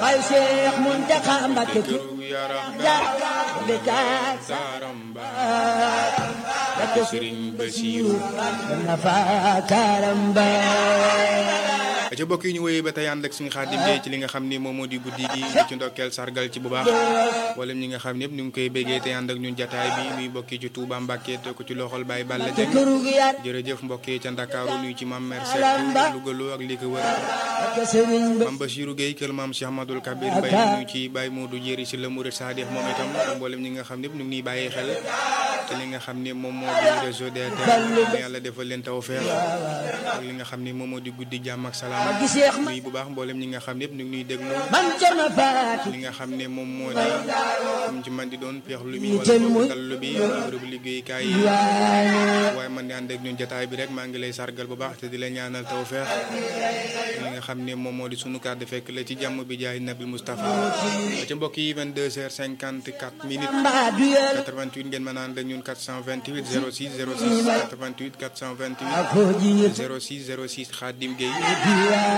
Baay Seex Muntaxa Mbàkke këru yaram jaar bekaat daaram ba Mbàkke Sëriñ Basiiru na fa karamba ca bokk yi ñu wéyee ba tey ànd ak suñu Xaadim Géey ci li nga xam ni moom moo di guddi gi di ci ndokkeel sargal ci bu baax wala ñi nga xam ne yëpp ñu ngi koy béggee te ànd ak ñun jataay bi muy bokki ci Touba Mbàkke te ko ci loxol Baye Balla Dieng këru gi yar jërëjëf mbokk yi ca Ndakaaru nuyu ci maam Mer Seck Louga ak li ko wër Mbàkke Sëriñ ba maam Bachirou Gueye kër maam Cheikh Ahmadoul Kabir Mbaye nuyu ci Baye Modou Jéeri si la Mourid Sadikh moom itam mboolem ñi nga xam ne yëpp ñu ngi niy bàyyi xel te li nga xam ne moom moo di réseau DTL yàlla defal leen tawfeex ak li nga xam ne moom moo di guddi jàmm ak salaam gi Seex ma nuyu bu baax mboolem ñi nga xam ne yëpp ñu ngi ñuy déglu man Cerno Faati li nga xam ne moom moo di comme ci man di doon peex lu bi wala boog dallu bi bërëbu liggéeykaay yi waaye man di ànd ak ñun jotaay bi rek maa ngi lay sargal bu baax te di la ñaanal tawfeex li nga xam ne moom moo di sunu kàddu fekk la ci jàmm bi jaay Nabil Moustapha ci mbokk yi 22h54 minutes mbaa du yel 88 ngeen mën a ànd ak ñun 428 06 06 88 428 ko jiir 06 06 Khadim Gueye